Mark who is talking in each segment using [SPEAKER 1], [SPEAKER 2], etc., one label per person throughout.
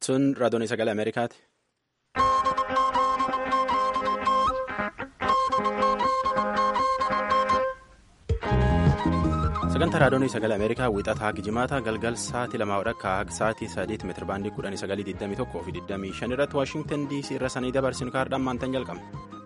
[SPEAKER 1] Sun raadiyoon sagalee Ameerikaati. Sagantaa raadiyoon sagalee Ameerikaa wiixataa Gijimaata galgal sa'aatii lamaa akka sa'aatii sadiitti meetira baandii kudhanii sagalii digdamii tokkoo fi digdamii shan irratti Waashingtan DC irra sanii dabarsinu kaardhaan maantaan jalqabna.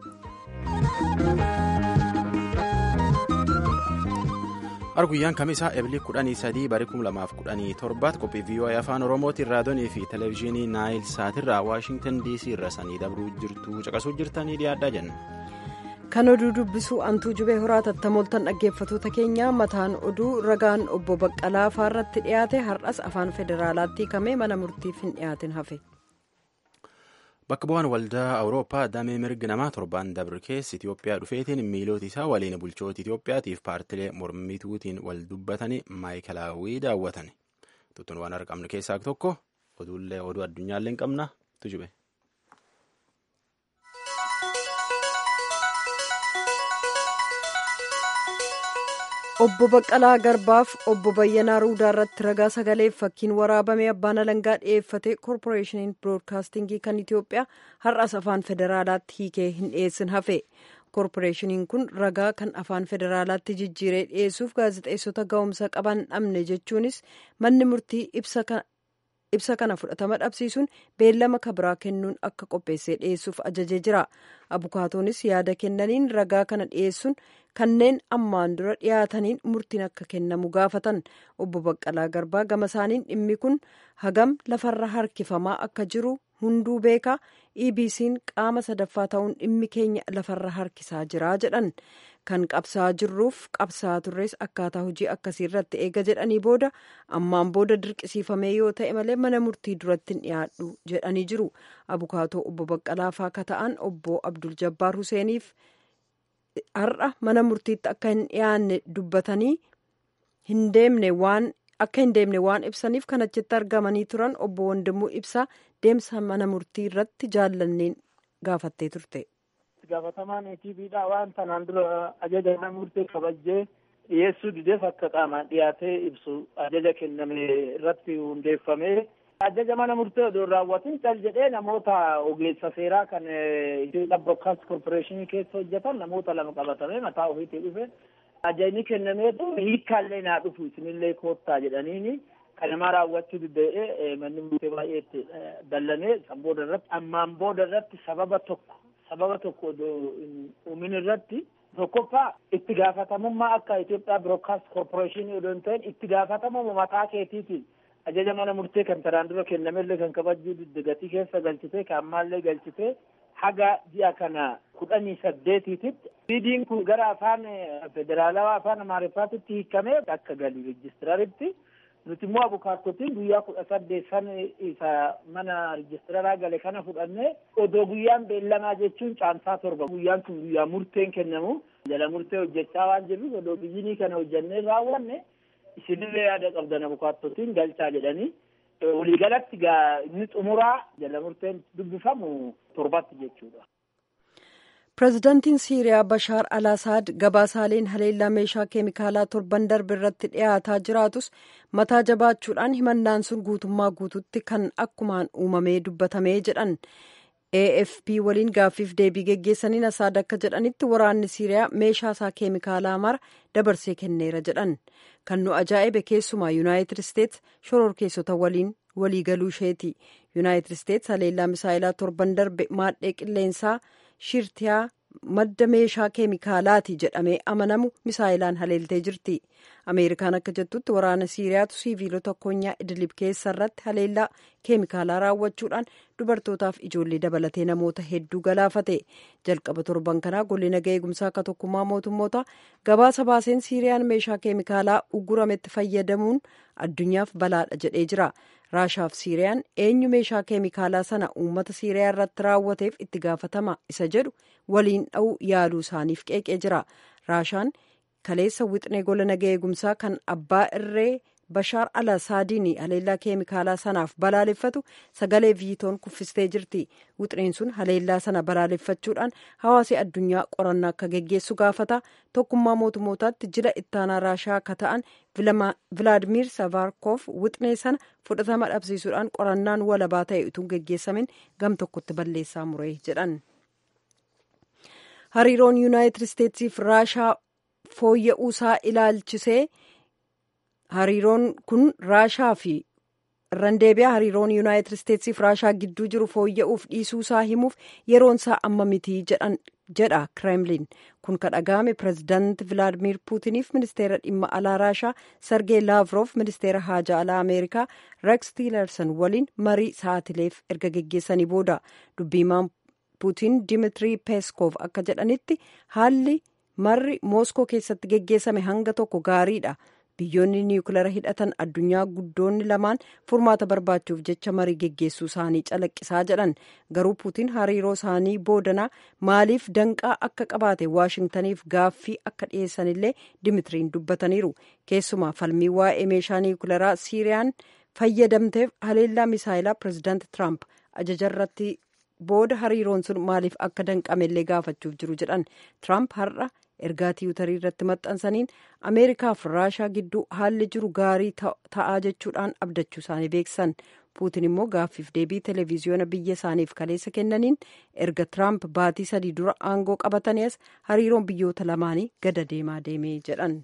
[SPEAKER 1] Arguyyaan kamisaa ebilii kudhanii sadii barii kum lamaaf kudhanii torbaatti qophii VOA afaan Oromootiin raadiyoonii fi televezyiinii Naayil Saatirraa Waashingtan DC irra sanii dabruu jirtu caqasuu jirtanii dhiyaadhaa jenna.
[SPEAKER 2] Kan oduu dubbisuu antuu jubee horaa tattamooltan dhaggeeffatoota keenya mataan oduu ragaan obbo Baqqalaa faarratti dhiyaate har'as afaan federaalaatti hiikamee mana murtiif hin dhiyaatin hafe.
[SPEAKER 1] Bakka bu'aan waldaa Awurooppaa damee mirgi namaa torbaan dabre keessa Itoophiyaa dhufeetiin miiloota isaa waliin bulchoota Itoophiyaatiif paartilee mormituutiin wal dubbatanii maayikalaawwii daawwatan. Tuttuun waan argamne keessaa tokko oduullee oduu addunyaallee hin qabna tujube.
[SPEAKER 2] Obbo Baqqalaa Garbaaf obbo Bayyanaa Ruudaa irratti ragaa sagaleef fakkiin waraabamee abbaan alangaa dhiyeeffate koorporeeshiniin biroodkaastingii kan Itoophiyaa har'as afaan federaalaatti hiikee hin dhiyeessin hafe. koorporeeshiniin kun ragaa kan afaan federaalaatti jijjiiree dhiyeessuuf gaazexeessota ga'umsa qaban dhabne jechuunis manni murtii ibsa kana fudhatama dhabsiisuun beellama kabiraa kennuun akka qopheessee dhiyeessuuf ajajee jira. abukaatoonis yaada kennaniin ragaa kana dhiyeessuun kanneen ammaan dura dhiyaataniin murtiin akka kennamu gaafatan obbo Baqqalaa Garbaa gama isaaniin dhimmi kun hagam lafarra harkifamaa akka jiru hunduu beeka EBC'n qaama sadaffaa ta'uun dhimmi keenya lafarra harkisaa jira jedhan kan qabsaa jirruuf qabsaa turres akkaataa hojii akkasii irratti eega jedhanii booda ammaan booda dirqisiifamee yoo ta'e malee mana murtii duratti hin dhiyaadhu jedhanii jiru abukaatoo obbo Baqqalaa faaka ta'an obbo Abdul Jabbaar Huseeniif har'a mana murtiitti akka hin dhiyaanne dubbatanii hin deemne waan akka hin deemne waan ibsaniif kan achitti argamanii turan obbo Wandimuu Ibsaa deemsa mana murtii irratti jaallanneen gaafattee turte.
[SPEAKER 3] gaafatamaan ETVdha waan tanaan dura ajaja mana murtee kabajjee dhiyeessuu dideef akka qaamaan dhiyaatee ibsu ajaja kenname irratti hundeeffamee ajaja mana murtee odoo raawwatin cal jedhee namoota ogeessa seeraa kan Itoophiyaa Broadcast Corporation keessa hojjetan namoota lama qabatamee mataa ofiitii dhufe ajajni kennamee hiikkaallee naa dhufu isinillee koottaa jedhaniini kanamaa raawwachuu diddee'ee manni murtee baay'eetti dallanee booda irratti ammaan booda irratti sababa tokko sababa tokko uumin irratti tokkoffaa itti gaafatamummaa akka Itoophiyaa Broadcast Corporation odoo hin ta'in itti gaafatamummaa mataa keetiitiin ajaja mana murtee kan taraan dura kennamellee kan kabajuu didde gatii keessa galchitee kan ammaallee galchitee haga ji'a kana kudhanii saddeetiititti viidiin kun gara afaan federaalawaa afaan amaariffaatitti hiikamee akka galii reejistiraaritti nuti immoo abukaattotiin guyyaa kudha saddeet san isa mana reejistiraraa gale kana fudhannee odoo guyyaan beellamaa jechuun caamsaa torba guyyaan kun guyyaa murteen kennamu jala murtee hojjechaa waan jirruuf odoo biyyinii kana hojjannee raawwanne isinillee yaada qabdan abukaattotiin galchaa jedhanii waliigalatti inni xumuraa jala murteen dubbifamu torbatti jechuudha.
[SPEAKER 2] pireezidaantiin siiriyaa bashaar al-asaad gabaasaaleen haleellaa meeshaa keemikaalaa torban darbe irratti dhiyaataa jiraatus mataa jabaachuudhaan himannaan sun guutummaa guututti kan akkumaan uumamee dubbatamee jedhan afp waliin gaaffiif deebii geggeessaniin asaad akka jedhanitti waraanni siiriyaa meeshaa isaa keemikaalaa mara dabarsee kenneera jedhan kan nu ajaa'ibe keessumaa yuunaayitid isteets shororkeessota waliin waliigaluu isheeti yuunaayitid isteets haleellaa misaayilaa torban darbe maadhee qilleensaa shirtiyaa madda meeshaa keemikaalaati jedhamee amanamu misaayilaan haleeltee jirti ameerikaan akka jettutti waraana siiriyaatu siiviilota konyaa idilib keessa irratti haleellaa keemikaalaa raawwachuudhaan dubartootaaf ijoollee dabalatee namoota hedduu galaafate jalqaba torban kanaa golli nagaa eegumsaa akka tokkummaa mootummoota gabaasa baaseen siiriyaan meeshaa keemikaalaa uggurametti fayyadamuun addunyaaf balaadha jedhee jira raashaaf siiriyaan eenyu meeshaa keemikaalaa sana uummata siiriyaa irratti raawwateef itti gaafatama isa jedhu waliin dha'uu yaaluu isaaniif qeeqee jira raashaan kaleessa wixnee gola nagaa eegumsaa kan abbaa irree bashaar al asaadiin haleellaa keemikaalaa sanaaf balaaleffatu sagalee viitoon kuffistee jirti wuxireen sun haleellaa sana balaaleffachuudhaan hawaasi addunyaa qorannaa akka geggeessu gaafata tokkummaa mootummootaatti jila ittaanaa raashaa akka ta'an vilaadimiir savarkoof wuxiree sana fudhatama dhabsiisuudhaan qorannaan walabaa ta'e utuu geggeessamin gam tokkotti balleessaa mure jedhan. hariiroon yuunaayitid isteetsiif raashaa fooyya'uusaa ilaalchisee hariiroon kun raashaa fi irraan deebi'a hariiroon yuunaayitid isteetsiif raashaa gidduu jiru fooyya'uuf dhiisuusaa himuuf yeroonsaa amma mitii jedha kireemlin kun ka dhaga'ame pireezidaanti vilaadimiir puutiniif ministeera dhimma alaa raashaa sargee laavroof ministeera haajaa alaa ameerikaa reeks tiilerson waliin marii sa'aatileef erga geggeessanii booda dubbiimaan puutiin dimitrii peeskoof akka jedhanitti haalli marri mooskoo keessatti geggeessame hanga tokko gaariidha biyyoonni niwukilara hidhatan addunyaa guddoonni lamaan furmaata barbaachuuf jecha marii geggeessuu isaanii calaqqisaa jedhan garuu puutiin hariiroo isaanii boodanaa maaliif danqaa akka qabaate waashingtaniif gaaffii akka dhiyeessanillee dimitiriin dubbataniiru keessumaa falmii waa'ee meeshaa niwukilaraa siiriyaan fayyadamteef haleellaa misaayilaa pireezidaanti tiraamp ajajarratti booda hariiroon sun maaliif akka danqamellee gaafachuuf jiru jedhan tiraamp har'a ergaa tiwutarii irratti maxxansaniin ameerikaaf raashaa gidduu haalli jiru gaarii ta'aa jechuudhaan abdachuu isaanii beeksisan puutin immoo gaaffiif deebii televiziyoona biyya isaaniif kaleessa kennaniin erga tiraamp baatii sadii dura aangoo qabatanii as hariiroon biyyoota lamaanii gada deemaa deemee jedhan.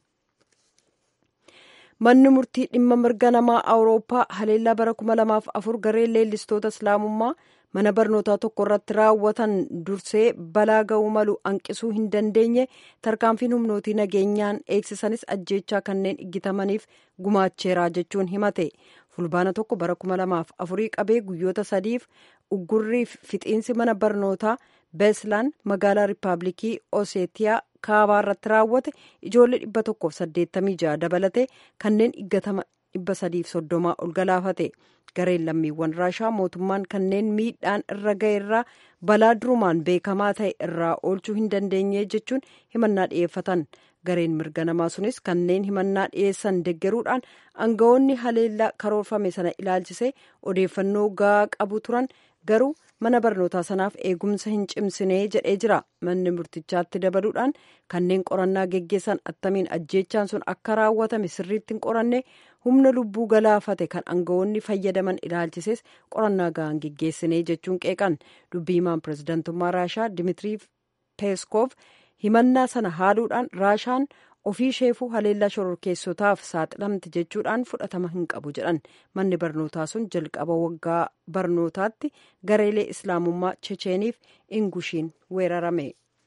[SPEAKER 2] manni murtii dhimma mirga namaa awurooppaa haleellaa bara 2004 gareen leellistoota islaamummaa mana barnootaa tokko irratti raawwatan dursee balaa ga'uu malu hanqisuu hin dandeenye tarkaanfiin humnootii nageenyaan eegsisanis ajjeechaa kanneen iggitamaniif gumaacheeraa jechuun himate fulbaana tokko bara 2004 qabee guyyoota sadiif uggurriif fixiinsi mana barnootaa beeslaan magaalaa riippaabilikii oseetiyaa kaabaa irratti raawwate ijoollee dhibba tokkoof saddeettamii ja'a dabalate kanneen iggatama dhibba sadiif soddomaa ol galaafate gareen lammiiwwan raashaa mootummaan kanneen miidhaan irra ga'e irraa balaa durumaan beekamaa ta'e irraa oolchuu hin dandeenye jechuun himannaa dhiyeeffatan gareen mirga namaa sunis kanneen himannaa dhiyeessan deggeruudhaan aangawoonni haleellaa karoorfame sana ilaalchise odeeffannoo gahaa qabu turan garuu mana barnootaa sanaaf eegumsa hin cimsinee jedhee jira manni murtichaatti dabaluudhaan kanneen qorannaa geggeessan attamiin ajjeechaan sun akka raawwatame sirriitti hin qoranne humna lubbuu galaafate kan aangawoonni fayyadaman ilaalchises qorannaa gahaan geggeessinee jechuun qeeqan dubbiimaan pireezidantummaa raashaa dimitirii peeskoof himannaa sana haaluudhaan raashaan ofii isheefuu haleellaa shororkeessotaaf saaxilamte jechuudhaan fudhatama hin qabu jedhan manni barnootaa sun jalqaba waggaa barnootaatti gareelee islaamummaa checheeniif ingushiin weerarame.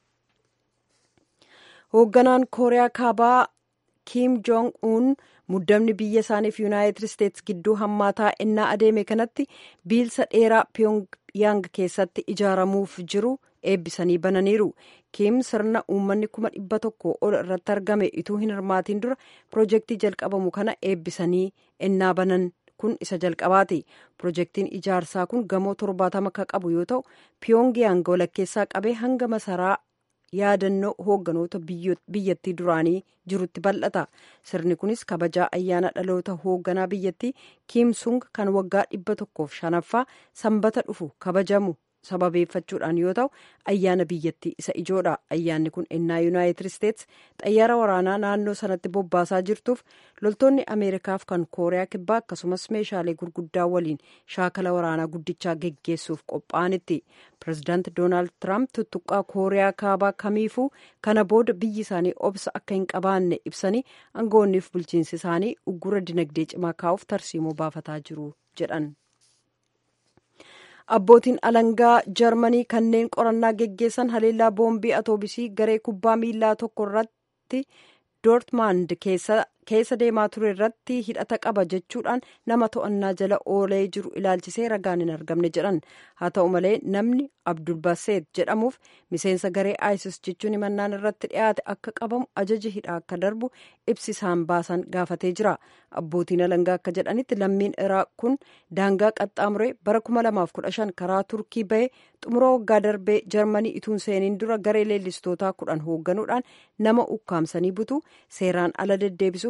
[SPEAKER 2] hoogganaan kooriyaa kaabaa kiim joong uun muddamni biyya isaaniif yuunaayitid isteetsi gidduu hammaataa ennaa adeeme kanatti biilsa dheeraa piyongyang keessatti ijaaramuuf jiru eebbisanii bananiiru kiim sirna uummanni kuma dhibba tokko ol irratti argame ituu hin hirmaatiin dura piroojeektii jalqabamu kana eebbisanii ennaa banan kun isa jalqabaati piroojeektiin ijaarsaa kun gamoo torbaatama akka qabu yoo ta'u piyongyang walakkeessaa qabee hanga masaraa yaadannoo hoogganoota biyyattii duraanii jirutti bal'ata sirni kunis kabajaa ayyaana dhaloota hoogganaa biyyattii kiim sung kan waggaa dhibba tokkoof shanaffaa sanbata dhufu kabajamu sababeeffachuudhaan yoo ta'u ayyaana biyyattii isa ijoodha ayyaanni kun ennaa yuunaayitid isteetsi xayyaara waraanaa naannoo sanatti bobbaasaa jirtuuf loltoonni ameerikaaf kan kooriyaa kibbaa akkasumas meeshaalee gurguddaa waliin shaakala waraanaa guddichaa geggeessuuf qophaa'anitti pireezidaanti doonaald tiraamp tuttuqqaa kooriyaa kaabaa kamiifuu kana booda biyyi isaanii obsa akka hin qabaanne ibsanii aangawoonniif bulchiinsi isaanii uggura dinagdee cimaa kaa'uuf tarsiimoo baafataa jiru jedhan. abbootiin alangaa jarmanii kanneen qorannaa geggeessan haleellaa boombii atoobisii garee kubbaa miilaa tokko irratti doortmand keessa deemaa ture irratti hidhata qaba jechuudhaan nama to'annaa jala oolee jiru ilaalchisee ragaan hin argamne jedhan haa ta'u malee namni abdulbaseet jedhamuuf miseensa garee isis jechuun himannaan irratti dhiyaate akka qabamu ajaji hidhaa akka darbu ibsi isaan baasan gaafatee jira abbootiin alangaa akka jedhanitti lammiin iraaq kun daangaa qaxxaamuree bara 2015 karaa turkii bahee xumura waggaa darbee jarmanii ituun seeniin dura garee leellistootaa kudhan hoogganuudhaan nama ukkaamsanii butu seeraan ala deddeebisuuf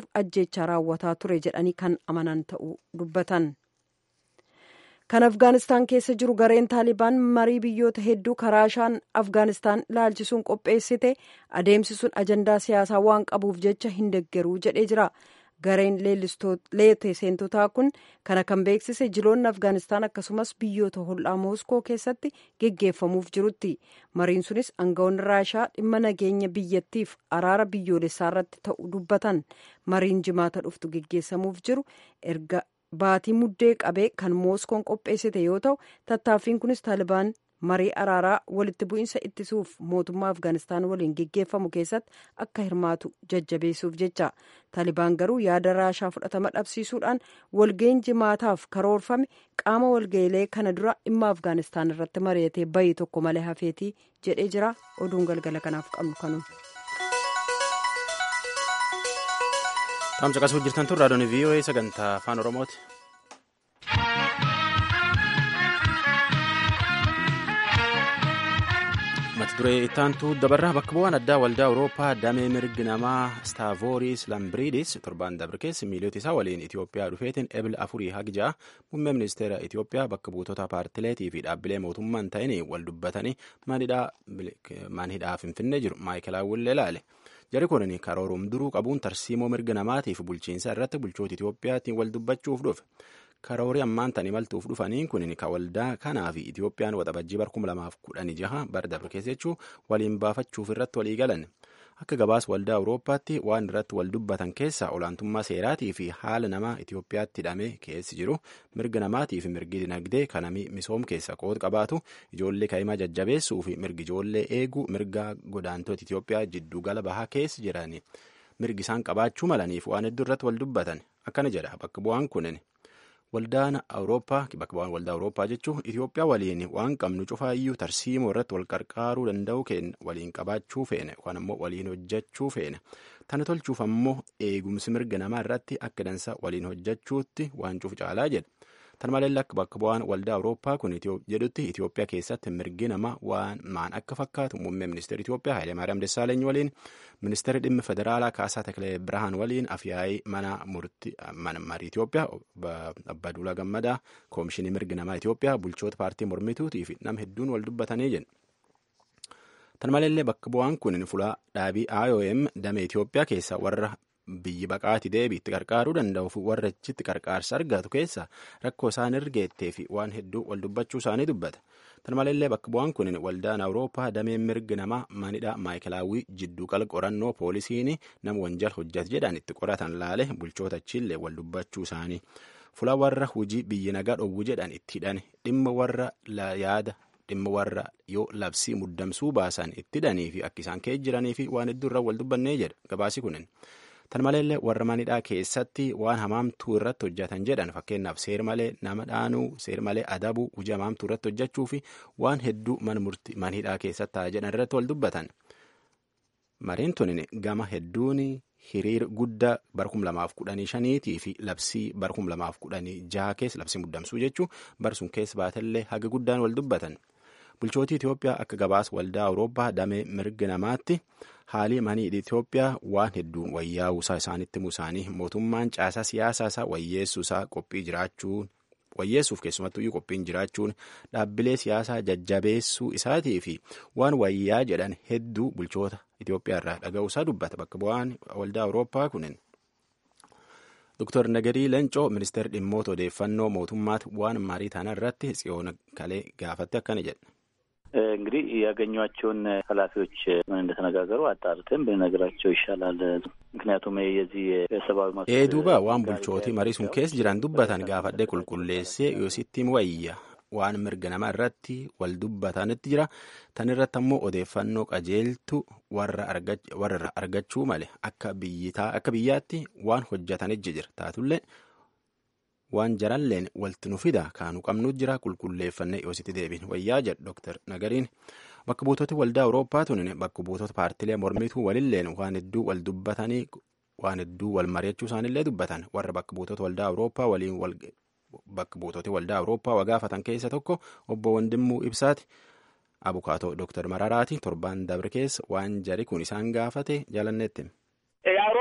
[SPEAKER 2] jiru ajjeechaa raawwataa ture jedhanii kan amanan ta'uu dubbatan. kan afgaanistaan keessa jiru gareen taalibaan marii biyyoota hedduu karaashaan afgaanistaan ilaalchisuun qopheessite adeemsisuun ajandaa siyaasaa waan qabuuf jecha hin deggeruu jedhee jira gareen leete seentotaa kun kana kan beeksise jiloonni afgaanistaan akkasumas biyyoota hollaa mooskoo keessatti geggeeffamuuf jirutti mariin sunis aangawoonni raashaa dhimma nageenya biyyattiif araara biyyoolessaa irratti ta'uu dubbatan mariin jimaata dhuftu geggeessamuuf jiru erga baatii muddee qabee kan mooskoon qopheessite yoo ta'u tattaaffiin kunis taalibaan marii araaraa walitti bu'iinsa ittisuuf mootummaa afgaanistaan waliin geggeeffamu keessatti akka hirmaatu jajjabeessuuf jecha taalibaan garuu yaada raashaa fudhatama dhabsiisuudhaan walga'iin jimaataaf karoorfame qaama walga'iilee kana dura dhimma afgaanistaan irratti mari'atee bayii tokko malee hafeetii jedhee jira oduun galgala kanaaf qabnu kanuma.
[SPEAKER 1] Taamsa qasuu jirtan tun raadiyoon VOA sagantaa afaan Oromooti. mata duree ittaantu dabarraa bakka bu'aan addaa waldaa awurooppaa damee mirgi namaa staavooris lambiriidis torbaan dabre keessa miiliyoota isaa waliin itiyoophiyaa dhufeetiin ebila afurii hagja'a muummee ministeera itiyoophiyaa bakka buutota paartileetii fi dhaabbilee mootummaan ta'anii wal dubbatanii manhidhaa finfinnee jiru maayikelaawwillee ilaale. jari kun karoorum duruu qabuun tarsiimoo mirga namaatiif bulchiinsa irratti bulchoota Itiyoophiyaatiin wal dubbachuuf dhufe. Karoorii ammaan tan imaltuuf dhufaniin kun ka waldaa kanaa fi Itiyoophiyaan waxabajjii bar kuma lamaaf kudhanii jaha bara dabre keessa jechuun waliin baafachuuf irratti walii galan. Akka gabaas waldaa Awurooppaatti waan irratti wal dubbatan keessaa olaantummaa seeraatii fi haala namaa Itiyoophiyaatti hidhamee keessi jiru mirga namaatii fi mirgi dinagdee kanamii misoom keessa qooda qabaatu ijoollee kaa'imaa jajjabeessuu fi mirgi ijoollee eeguu mirga godaantota Itiyoophiyaa jidduu gala bahaa keessa jiranii mirgi isaan qabaachuu malaniif waan hedduu irratti wal dubbatan akkana jedha bakka bu'aan kunin. Waldaan Awurooppaa bakka bu'aan waldaa Awurooppaa jechuun Itiyoophiyaa waliin waan qabnu cufaayyuu tarsiimoo irratti wal qarqaaruu danda'u keenya waliin qabaachuu feene yookaan ammoo waliin hojjechuu feene tana tolchuuf ammoo eegumsi mirga namaa irratti akka dansa waliin hojjechuutti waan cufu caalaa jedha. Tan malee akka bakka bu'aan waldaa Awurooppaa kun jedhutti Itiyoophiyaa keessatti mirgi namaa waan maan akka fakkaatu muummee ministeera Itiyoophiyaa Hayilemaariyaam Dessaaleeny waliin ministeera dhimma federaalaa Kaasaa Takilee Birhaan waliin afyaa'ii mana murtii mana marii Itiyoophiyaa Abbaa Duulaa Gammadaa koomishinii mirgi namaa Itiyoophiyaa bulchoota paartii mormituutii fi nama hedduun wal dubbatanii jedhu. Tan malee bakka bu'aan kun fulaa dhaabii IOM damee Itiyoophiyaa keessa warra biyyi baqaati deebiitti qarqaaruu danda'uuf warra achitti qarqaarsa argatu keessa rakkoo isaan ergeettee fi waan hedduu wal dubbachuu isaanii dubbata. Tan malee bakka bu'aan kun waldaan Awurooppaa dameen mirgi namaa manidha maayikelaawwii jidduu qala qorannoo poolisiin nama wanjal hojjate jedhan itti qoratan laale bulchoota achiillee wal dubbachuu isaanii. Fula warra hujii biyyi nagaa dhowwu jedhan itti hidhan dhimma warra yaada dhimma warra yoo labsii muddamsuu baasan itti hidhanii fi akka isaan kee jiranii fi waan hedduu irraa wal dubbannee jedha gabaasi kunin. Tan maleellee warra manidhaa keessatti waan hamaamtuu irratti hojjetan jedhan fakkeenyaaf seer malee nama dhaanuu seer malee adabuu hojii hamaamtuu irratti hojjechuu fi waan hedduu manhidhaa keessatti ta'a jedhan irratti wal dubbatan. Mariin tunin gama hedduun hiriira guddaa bara kum lamaaf kudhanii shaniitii fi labsii bara kum lamaaf kudhanii jaha keessa labsii muddamsuu jechuun bara sun keessa baatellee haga guddaan wal dubbatan. Bulchootii Itiyoophiyaa akka gabaas waldaa Awurooppaa damee mirga namaatti haalii manii Itiyoophiyaa waan hedduun wayyaa'uusaa isaanitti himuu isaanii mootummaan caasaa siyaasaa isaa wayyeessuusaa qophii jiraachuun wayyeessuuf keessumattuu qophiin jiraachuun dhaabbilee siyaasaa jajjabeessuu isaatii fi waan wayyaa jedhan hedduu bulchoota Itiyoophiyaa irraa dhaga'uusaa dubbata bakka bu'aan waldaa Awurooppaa kunin. Dr. Nagarii Lencoo ministeera dhimmoota odeeffannoo mootummaatti waan marii taana irratti tsiyoon kalee gaafatte akkana jedha.
[SPEAKER 4] እንግዲህ ያገኟቸውን ኃላፊዎች ምን እንደተነጋገሩ አጣርተን ብንነግራቸው ይሻላል። ምክንያቱም የዚህ የሰብአዊ መብት
[SPEAKER 1] ኤዱባ ዋን ቡልቾቲ መሪሱን ኬስ ጅራን ዱበታን ጋፈዴ ቁልቁሌሴ ዮሲቲም ወይያ waan mirga namaa irratti wal dubbatanitti jira tan irratti ammoo odeeffannoo qajeeltu warra argachuu male akka biyyaatti waan hojjetanijji jira taatullee waan jaralleen walti nu fida kaanu qabnu jira qulqulleeffannee yoositti deebiin wayyaa jedhu Dr. Nagariin bakka buutoti waldaa Awurooppaa tunin bakka buutota paartilee mormituu walilleen waan hedduu wal dubbatanii waan hedduu wal mari'achuu isaanillee dubbatan warra bakka buutota waldaa Awurooppaa waliin wal bakka buutoti waldaa Awurooppaa wagaafatan keessa tokko obbo Wandimmuu Ibsaati. Abukaatoo Dr. Mararaati torbaan dabre keessa waan jari kun isaan gaafate jalannetti.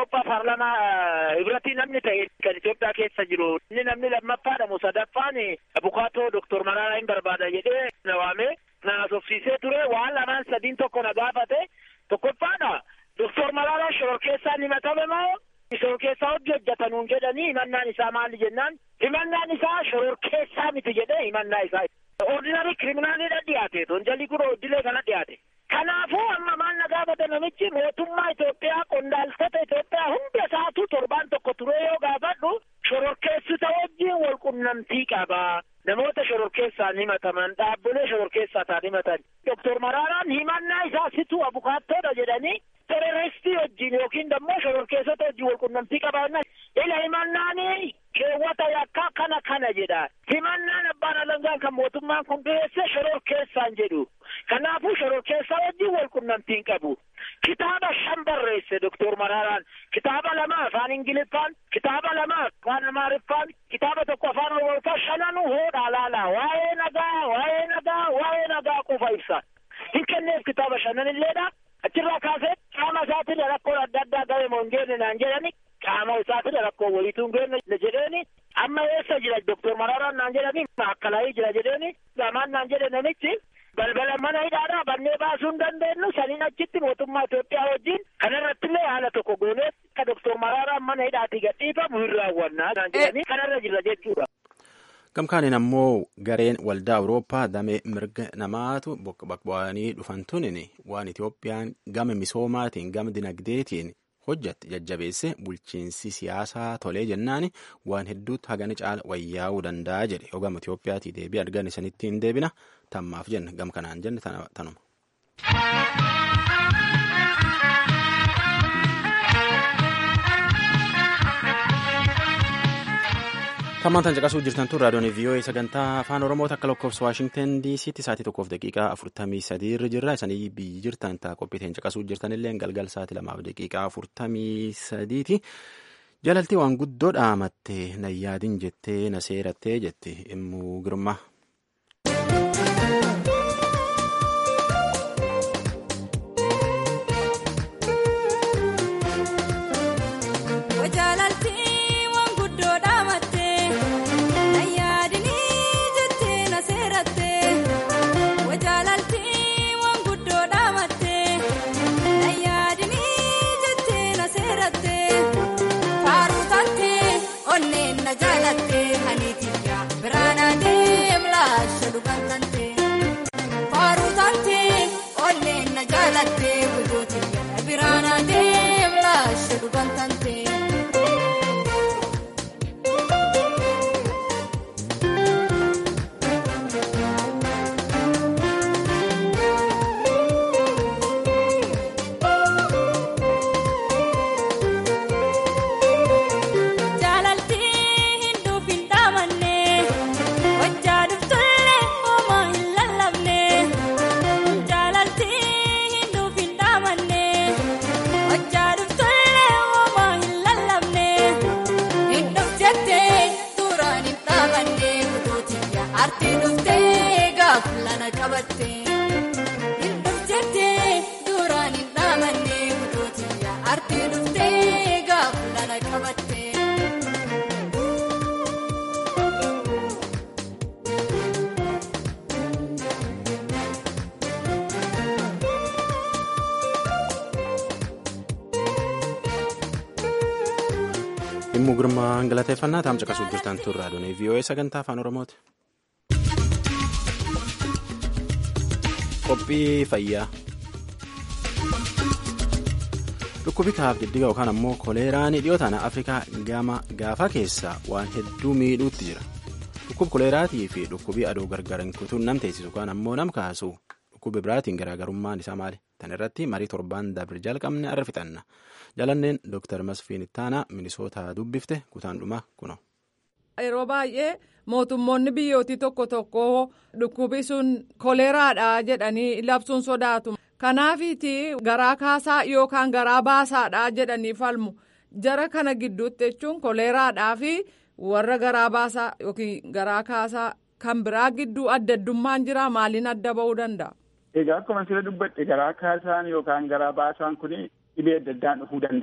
[SPEAKER 3] Awurooppaa paarlamaa hibratii namni ta'e kan Itoophiyaa keessa jiru inni namni lammaffaadha moo sadaffaan abukaatoo Doktor Mararaa hin barbaada jedhee na waamee na haasofsiisee ture waan lamaan sadiin tokko na gaafate tokkoffaadha Doktor Mararaa shororkeessaan himatame moo shororkeessaa hojii hojjetanuun jedhanii himannaan isaa maali jennaan himannaan isaa shororkeessaa miti jedhee himannaa isaa ordinary kiriminaalidha dhiyaate tonjalli kun hojjilee kana dhiyaate kanaafuu amma maal na gaafate namichi mootummaa Itoophiyaa qondaaltota Itoophiyaa hunda isaatu torbaan tokko turee yoo gaafadhu shororkeessota wajjin wal qunnamtii qaba namoota shororkeessaan himataman dhaabbilee shororkeessaa ta'an himatan doktor Maraaraan himannaa isaa situ abukaattoodha jedhanii teroristii wajjin yookiin dammoo shororkeessota wajjin wal qunnamtii qabaanna ila himannaani keewwata yakkaa kana kana jedha himannaan abbaan alangaan kan mootummaan kun dhiyeesse shororkeessaan jedhu kanaafuu shororkeessaa wajjin wal qunnamtiin qabu kitaaba shan barreesse doktor Maraaraan kitaaba lama afaan ingiliffaan kitaaba lama afaan amaariffaan kitaaba tokko afaan oromoffaan shananuu hoodhaa laalaa waa'ee nagaa waa'ee nagaa waa'ee nagaa qofa ibsa hin kenneef kitaaba shanan illeedha achirraa kaasee qaama isaatiin rakkoon adda addaa gahe moo hin geenne naan jedhani qaama isaatiin rakkoo wayituu hin geenne jedheeni amma eessa jira doktor Maraaraan naan jedhani akkalaayii jira jedheeni gamaan naan jedhe namichi balbala mana hidhaadhaa bannee baasuu hin dandeenyu saniin achitti mootummaa Itoophiyaa wajjin kanarrattillee haala tokko goonee akka doktor Maraaraan mana hidhaatii gadhiifamu hin raawwannaa naan jedhanii kanarra jirra jechuudha.
[SPEAKER 1] Gamkaaniin ammoo gareen waldaa Awurooppaa damee mirga namaatu bu'anii dhufan tunin waan Itoophiyaan gama misoomaatiin gama dinagdeetiin hojjette jajjabeesse bulchiinsi siyaasaa tolee jennaan waan hedduutti hagani caala wayyaa'uu danda'a jedhe yoo gama Itoophiyaatii deebii argan isanitti hin deebina tammaaf jenne gam kanaan jenne tanuma. Tammaan caqasuu jirtan tun raadiyoon VOA sagantaa afaan Oromoota akka lakkoofsa Waashingtan DC'tti sa'aatii tokkoof daqiiqaa afurtamii sadii irra jirra. Isanii biyyi jirtan ta'a qophiiteen caqasuu jirtan illee galgal sa'aatii lamaaf daqiiqaa afurtamii sadiiti. Jalaltii waan guddoo dhaamatte na yaadin jettee na seerattee jette immuu girma. Dhimmu gurmaan galateeffannaa taa'am caqasuu jirtan tun raadiyoon VOA sagantaa afaan Oromooti. Qophii fayyaa. Dhukkubi kaaf diddiga yookaan ammoo koleeraan dhiyootaan Afrikaa gama gaafaa keessaa waan hedduu miidhuutti jira. Dhukkubi koleeraatii fi dhukkubii aduu gargar kutuun nam teessisu yookaan ammoo nam kaasu dhukkubi biraatiin garaagarummaan isaa maali? Tan irratti marii torbaan dabre jalqabne arra fixanna. Jalanneen Dr. Masfiin Ittaanaa Minisootaa dubbifte kutaan dhumaa kuno.
[SPEAKER 5] Yeroo baay'ee mootummoonni biyyootii tokko tokko dhukkubi sun koleeraadha jedhanii labsuun sodaatu. Kanaafiiti garaa kaasaa yookaan garaa baasaadha jedhanii falmu. Jara kana gidduutti jechuun koleeraadhaa fi warra garaa baasaa yookiin garaa kaasaa kan biraa gidduu adda addummaan jira maaliin adda ba'uu danda'a?
[SPEAKER 6] Egaa akkuma sila dubbadhe garaa kaasaan yookaan garaa baasaan kun dhibee adda addaan dhufuu danda'a.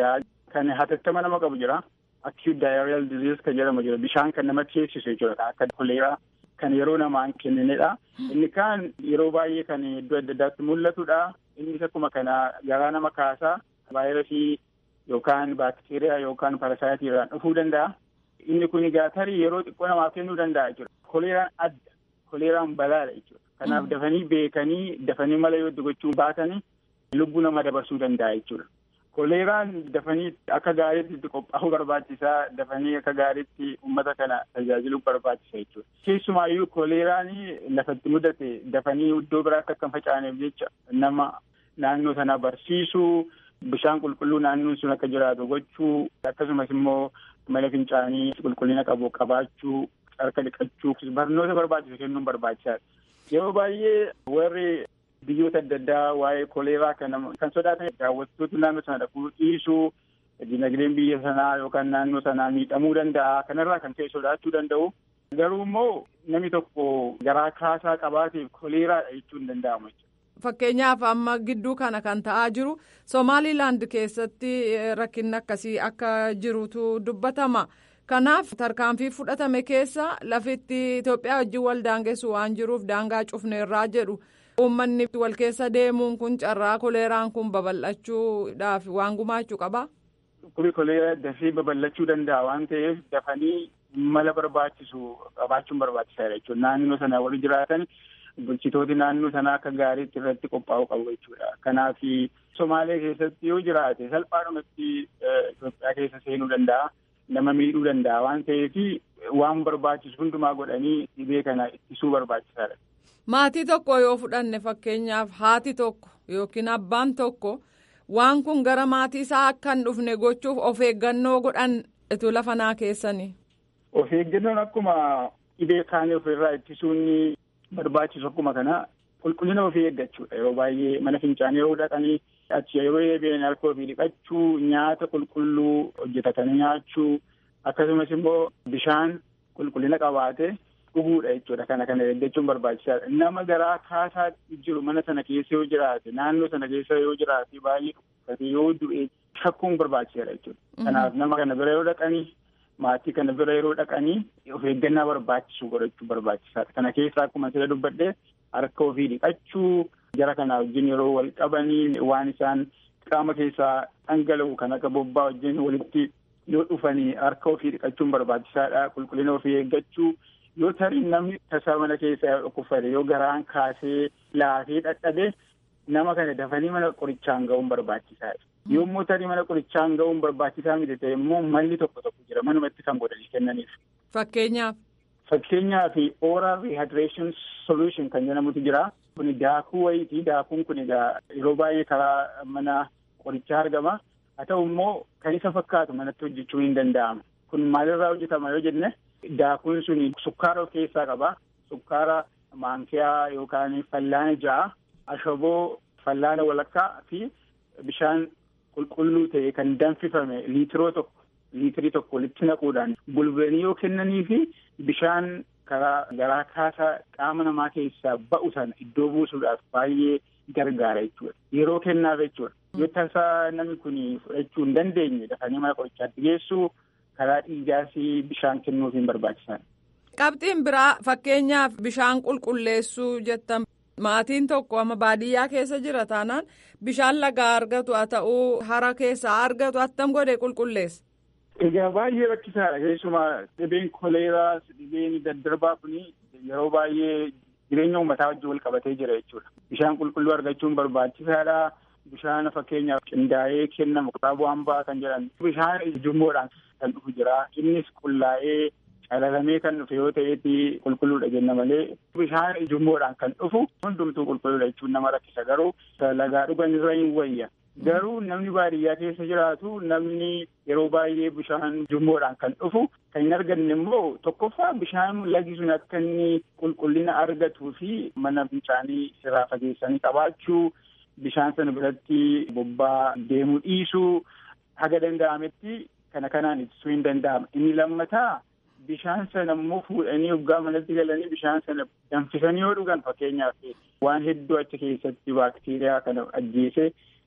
[SPEAKER 6] kan hatattama nama qabu jira. Acute diarrheal disease kan jedhamu jira. Bishaan kan nama teessisu jechuudha. Akka koleeraa kan yeroo namaan kenninedha. Inni kaan yeroo baay'ee kan iddoo adda addaatti mul'atudha. Innis akkuma kana garaa nama kaasaa vaayirasii yookaan baakteeriyaa yookaan parasaayitirraan dhufuu danda'a. Inni kun egaa tarii yeroo xiqqoo namaaf kennuu danda'a jechuudha. Koleeraan adda. Koleeraan balaadha jechuudha. Kanaaf dafanii beekanii dafanii mala yoo gochuu baatanii lubbuu nama dabarsuu danda'a jechuudha. Koleeraan dafanii akka gaariitti qophaa'uu barbaachisaa dafanii akka gaariitti uummata kana tajaajiluu barbaachisa jechuudha. Keessumaayyuu koleeraan lafatti mudate dafanii iddoo biraatti akka hin facaaneef jecha nama naannoo sana barsiisuu bishaan qulqulluu naannoon sun akka jiraatu gochuu akkasumas immoo mala fincaanii qulqullina qabu qabaachuu harka dhiqachuu barnoota barbaachisu kennuun barbaachisaadha. Yeroo baay'ee warri biyyoota adda addaa waa'ee koleeraa kana kan sodaatan daawwattoota naannoo sana dhaquu dhiisuu dinagdeen biyya sanaa yookaan naannoo sanaa miidhamuu danda'a kanarraa kan ka'e sodaachuu danda'u. Garuu immoo namni tokko garaa kaasaa qabaateef koleeraadha jechuun hin danda'amu.
[SPEAKER 5] Fakkeenyaaf amma gidduu kana kan ta'aa jiru Somaaliilaand keessatti rakkinni akkasii akka jirutu dubbatama. Kanaaf tarkaanfii fudhatame keessa lafitti Itoophiyaa wajjin wal daangessu waan jiruuf daangaa cufneerraa jedhu uummanni wal keessa deemuun kun carraa koleeraan kun babal'achuudhaaf waan gumaachuu qabaa.
[SPEAKER 6] Kuni koleeraa dafee babal'achuu danda'a waan ta'eef dafanii mala barbaachisu qabaachuun barbaachisaadha jechuudha. Naannoo sana wal jiraatan bulchitooti naannoo sanaa akka gaariitti irratti qophaa'uu qabu jechuudha. Kanaaf Somaalee keessatti yoo jiraate salphaadhumatti Itoophiyaa keessa seenuu danda'a. nama miidhuu danda'a waan ta'eef waan barbaachisu hundumaa godhanii dhibee kana ittisuu barbaachisaadha.
[SPEAKER 5] Maatii tokko yoo fudhanne fakkeenyaaf haati tokko yookiin abbaan tokko waan kun gara maatii isaa akka hin dhufne gochuuf of eeggannoo godhan itu lafa naa keessanii.
[SPEAKER 6] Of eeggannoon akkuma dhibee kaanii ofirraa ittisuun barbaachisu akkuma kana qulqullina ofii eeggachuudha yeroo baay'ee mana fincaanii yeroo dhaqanii achi yeroo eebi'an harka ofii dhiqachuu nyaata qulqulluu hojjetatanii nyaachuu akkasumas immoo bishaan qulqullina qabaate dhuguudha jechuudha kana kana eeggachuun barbaachisaadha nama garaa kaasaa jiru mana sana keessa yoo jiraate naannoo sana keessa yoo jiraate baay'ee dhukkubsate yoo du'e shakkuun barbaachisaadha jechuudha kanaaf nama kana bira yoo dhaqanii maatii kana bira yeroo dhaqanii of eeggannaa barbaachisu godhachuu barbaachisaadha kana keessa akkuma sila dubbadhee harka ofii dhiqachuu jara kana wajjin yeroo wal qabanii waan isaan qaama keessaa dhangala'u kan akka bobbaa wajjin walitti yoo dhufanii harka ofii dhiqachuun barbaachisaadha qulqullina ofii eeggachuu yoo tarii namni tasaa mana keessaa dhukkubsate yoo garaan kaasee laafee dhadhabe nama kana dafanii mana qorichaan ga'uun barbaachisaadha. Yommuu tarii mana qorichaan ga'uun barbaachisaa miti ta'e immoo malli tokko tokko jira manumatti kan godhanii kennaniif.
[SPEAKER 5] Fakkeenyaaf.
[SPEAKER 6] Fakkeenyaaf oral rehydration solution kan jedhamutu jira. Kuni daakuu wayiiti. Daakuun kun egaa yeroo baay'ee karaa mana qorichaa argama. Haa ta'u immoo kan isa fakkaatu manatti hojjechuun hin danda'amu. Kun maalirraa hojjetama yoo jenne daakuun sun sukkaara of keessaa qaba. Sukkaara maankiyaa yookaan fallaana ja'a, ashaboo fallaana walakkaa fi bishaan qulqulluu ta'e kan danfifame liitiroo tokko liitirii tokko walitti naquudhaan bulbulanii yoo kennanii fi bishaan karaa garaa kaasaa qaama namaa keessaa ba'u sana iddoo buusuudhaaf baay'ee gargaara jechuudha. Yeroo kennaaf jechuudha. Yoo tasaa namni kun fudhachuu hin dandeenye dafanii mana qorichaatti geessuu karaa dhiigaas bishaan kennuuf hin barbaachisan.
[SPEAKER 5] Qabxiin biraa fakkeenyaaf bishaan qulqulleessuu jettan maatiin tokko amma baadiyyaa keessa jira taanaan bishaan lagaa argatu haa ta'uu hara keessaa argatu attam godhee qulqulleessa.
[SPEAKER 6] Egaa baay'ee rakkisaadha keessumaa dhibeen koleeraa dhibeen daddarbaa kun yeroo baay'ee jireenya uummataa wajjin wal qabatee jira jechuudha. Bishaan qulqulluu argachuun barbaachisaadha. Bishaan fakkeenyaaf qindaa'ee kennamu qabu hambaa kan jedhan bishaan ujummoodhaan kan dhufu jira. Innis qullaa'ee calalamee kan dhufe yoo ta'eeti qulqulluudha jenna malee bishaan ujummoodhaan kan dhufu hundumtuu qulqulluudha jechuun nama rakkisa garuu lagaa dhugan irra hin wayya. Garuu namni baadiyyaa keessa jiraatu namni yeroo baay'ee bishaan ujummoodhaan kan dhufu kan hin arganne immoo tokkoffaa bishaan lagi sun akka inni qulqullina argatuu fi mana fincaanii irraa fageessanii qabaachuu bishaan sana biratti bobbaa deemuu dhiisuu haga danda'ametti kana kanaan ittisuu hin danda'ama. Inni lammataa bishaan sana immoo fuudhanii waggaa manatti galanii bishaan sana danfisanii yoo dhugan fakkeenyaaf waan hedduu achi keessatti baakteeriyaa kana ajjeese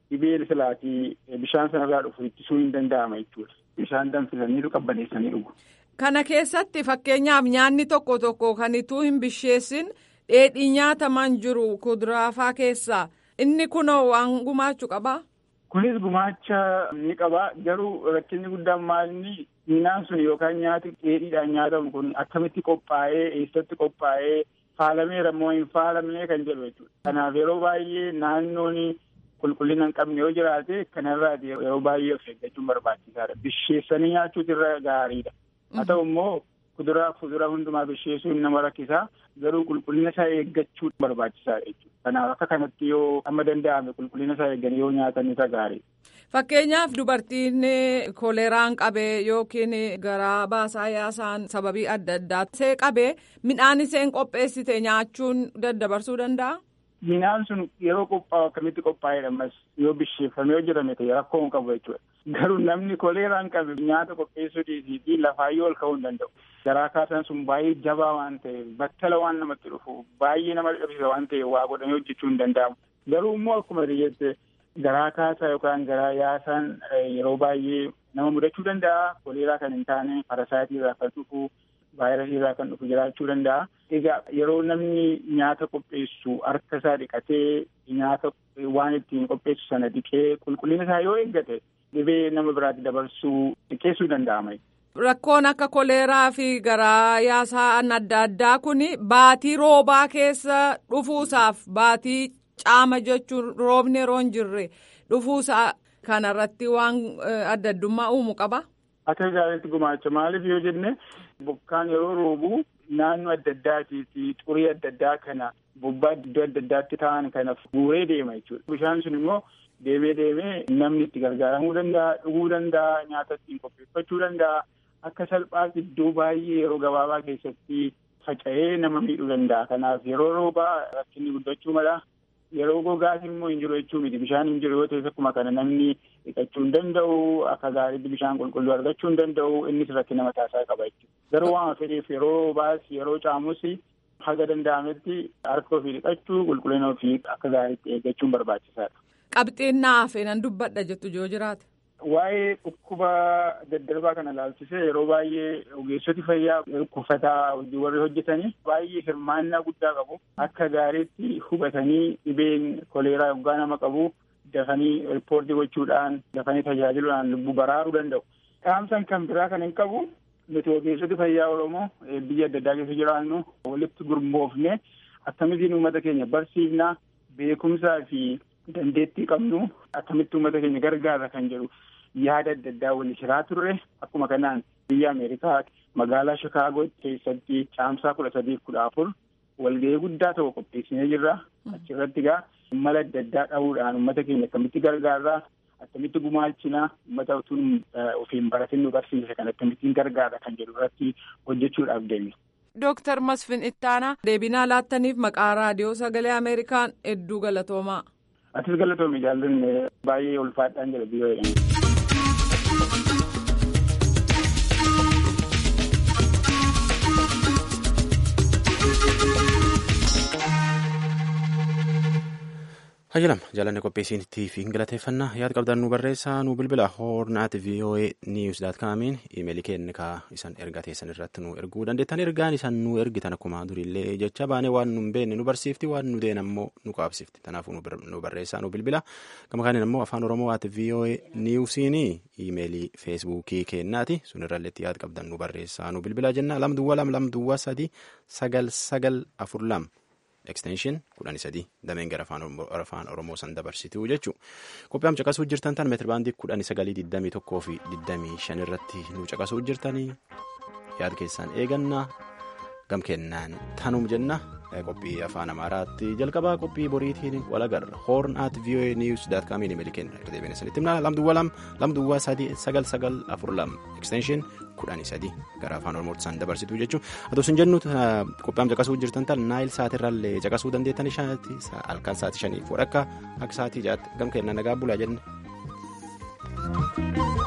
[SPEAKER 6] dhibee silaatii bishaan sanarraa dhufu ittisuu hin danda'ama jechuudha. Bishaan danfisaniitu qabbaneessanii dhugu.
[SPEAKER 5] Kana keessatti fakkeenyaaf nyaanni tokko tokko kan ituu hin bisheessin dheedhii nyaataman jiru kuduraafaa keessaa inni kunoo waan gumaachuu qabaa?
[SPEAKER 6] Kunis gumaacha ni qaba garuu rakkinni guddaan maalinni midhaan sun yookaan nyaati dheedhiidhaan nyaatamu kun akkamitti qophaa'ee eessatti qophaa'ee faalameera moo hin faalamne kan jedhu jechuudha. Kanaaf yeroo baay'ee naannoon qulqullina hin qabne yoo jiraate kanarraa yeroo baay'ee of eeggachuun barbaachisaadha. Bisheessanii nyaachuutu irra gaariidha. Haa ta'u immoo kuduraa fuduraa hundumaa bisheessuun nama rakkisa garuu qulqullina isaa eeggachuu barbaachisaadha jechuudha. Kanaaf akka kanatti yoo amma danda'ame qulqullina isaa eegganii yoo nyaatan isa gaariidha.
[SPEAKER 5] Fakkeenyaaf dubartiin koleeraan qabee yookiin garaa baasaa yaasaan sababii adda addaa see qabee midhaan isheen qopheessite nyaachuun daddabarsuu danda'a?
[SPEAKER 6] Midhaan sun yeroo qophaa'u akkamitti qophaa'edha ammas yoo bisheeffamee yoo jirame ta'e rakkoo hin qabu jechuudha. Garuu namni koleeraan qabe nyaata qopheessuu dhiisii lafaayyoo ol ka'uu hin danda'u. Garaa kaasaan sun baay'ee jabaa waan ta'eef battala waan namatti dhufu baay'ee nama dhabsiisa waan ta'eef waa godhamee hojjechuu hin danda'amu. Garuu immoo akkuma jette garaa kaasaa yookaan garaa yaasaan yeroo baay'ee nama mudachuu danda'a. Koleeraa kan hin taane parasaayitii irraa kan dhufu vaayirasii irraa kan dhufu jiraachuu danda'a. Egaa yeroo namni nyaata qopheessu harka isaa dhiqatee nyaata waan ittiin qopheessu sana dhiqee qulqullina isaa yoo eeggate dhibee nama biraatti dabarsuu xiqqeessuu danda'ama.
[SPEAKER 5] Rakkoon akka koleeraa fi garaa yaasaan adda addaa kun baatii roobaa keessa dhufuusaaf baatii caama jechuun roobni yeroo hin jirre dhufuusaa kanarratti waan adda addummaa uumu qaba.
[SPEAKER 6] Akka gaariitti gumaacha maaliif yoo jenne bokkaan yeroo roobu naannoo adda addaatii fi xurii adda addaa kana bobbaa iddoo adda addaatti ta'an kana guuree deema jechuudha. Bishaan sun immoo deemee deemee namni itti gargaaramuu danda'a, dhuguu danda'a, nyaata ittiin qopheeffachuu danda'a. Akka salphaatti iddoo baay'ee yeroo gabaabaa keessatti faca'ee nama miidhuu danda'a. Kanaaf yeroo roobaa rakkinni guddachuu mala. Yeroo gogaas immoo hin jiru jechuu miti. Bishaan hin jiru yoo ta'e akkuma kana namni dhiqachuu hin danda'u. Akka gaariitti bishaan qulqulluu argachuu hin danda'u. Innis rakkina mataasaa qaba jechuudha. Garuu waan fedheef yeroo roobaas yeroo caamus haga danda'ametti harka ofii dhiqachuu qulqullina ofii akka gaariitti eeggachuun barbaachisaadha.
[SPEAKER 5] Qabxiin naaf nan dubbadha jettu yoo jiraate.
[SPEAKER 6] Waa'ee dhukkuba daddarbaa kana ilaalchisee yeroo baay'ee ogeessoti fayyaa dhukkubataa warri hojjetanii baay'ee hirmaannaa guddaa qabu. Akka gaariitti hubatanii dhibeen koleeraa yoggaa nama qabu dafanii riippoortii gochuudhaan dafanii tajaajiluudhaan lubbuu baraaruu danda'u. Dhaamsan kan biraa kan hin qabu nuti ogeessoti fayyaa Oromoo biyya adda addaa keessa jiraannu walitti gurmoofne akkamittiin uummata keenya barsiifnaa beekumsaa fi dandeettii qabnu akkamitti uummata keenya gargaara kan jedhu yaada adda addaa wal shiraa turre akkuma kanaan biyya Ameerikaa magaalaa Shikaagoo keessatti caamsaa kudha sadiif kudha afur walgahii guddaa tokko qopheessinee jirra. Achirratti egaa mala adda addaa dhahuudhaan uummata keenya akkamitti gargaarraa akkamitti gumaachinaa uummata utuun ofiin baratin nu barsiise kan akkamittiin gargaara kan jedhu irratti hojjechuudhaaf deemne.
[SPEAKER 5] Dooktar Masfin Ittaanaa deebinaa laattaniif maqaa raadiyoo sagalee Ameerikaan hedduu galatoomaa.
[SPEAKER 6] Atis galatoomii jaallanne baay'ee ulfaadhaan jira biyya
[SPEAKER 1] Hayyalam jaalanne qopheessinitti fi galateeffannaa yaada qabdan nu barreessaa nu bilbila hoornaat voa news daat kaamiin imeelii keenya kaa isan ergaa teessan irratti nu erguu dandeettan ergaan isan nu ergitan akkuma durillee jecha baane waan nu hin beekne nu barsiifti waan nu deen ammoo nu qaabsifti kanaafuu nu barreessaa nu bilbila gama kaaniin ammoo afaan oromoo at voa newsiin imeelii feesbuukii keennaati sun irralleetti yaada qabdan nu barreessaa nu bilbila jenna lam duwwa lam lam duwwa sadi sagal sagal afur lam. Ekstenshin kudhanii sadii dameen gara afaan oromoo san dabarsituu jechuudha. Qophiidhaan caqasuu jirtan tan meetiri baandii kudhanii sagalii digdamii tokkoo fi digdamii shan irratti nu caqasuu jirtanii yaada keessaan eegannaa gam kennaan tanum jenna qophii afaan amaaraatti jalqabaa qophii boriitiin walagarra hoorn at voa news daat kaamiin imeelii kenna irra deebiin isinitti himna lamduwwa lam lamduwwa sadii sagal sagal afur lam ekstenshin kudhanii sadii gara afaan oromootti isaan dabarsituu jechuudha atos hin jennu qophiidhaan caqasuu jirtan tan naayil saatirraallee caqasuu dandeettan shaati halkan saatii shanii fudhakka akka saatii jaatti gam kennaan nagaa bulaa jenne.